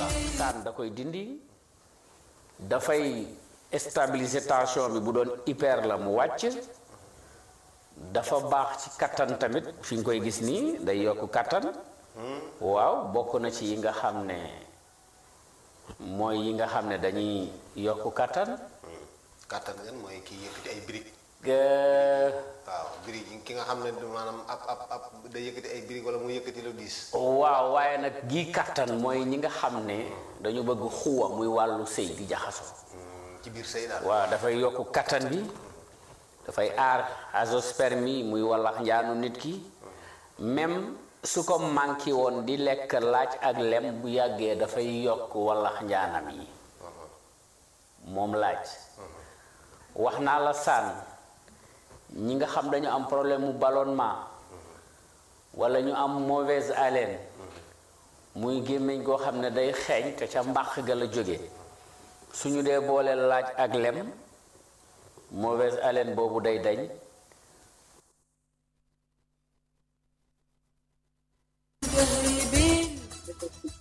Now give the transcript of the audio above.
saan da koy dindi dafay stabiliser tension bi bu doon hyper la mu wàcc dafa baax ci kattan tamit fi nga koy gis nii day yokk kattan waaw bokk na ci yi nga xam ne mooy yi nga xam ne dañuy yokk kattan kàttan ngeen mooy kii yëkkati ay birig Euh, waaw birig yi ki nga xam ne maanaam ab ab ab da yëkkati ay birig wala mu yëkkati lu diis waaw waaye nag gii kattan mooy ñi nga xam ne dañu bëgg xuwa muy wàllu sëy di jaxasoo ci biir sëy daal waaw dafay yokk kattan bi dafay aar azoospermie muy wallax njaanu nit ki même su ko manqué woon di lekk laaj ak lem bu yàggee dafay yokk wallax njaanam yi moom laaj wax naa la saan ñi nga xam dañu am problème mu ballonnement wala ñu am mauvaise haleine muy gémmiñ goo xam ne day xeeñ te ca mbàq ga la jóge suñu dee boole laaj ak lem mauvaise haleine boobu day dañ قلبي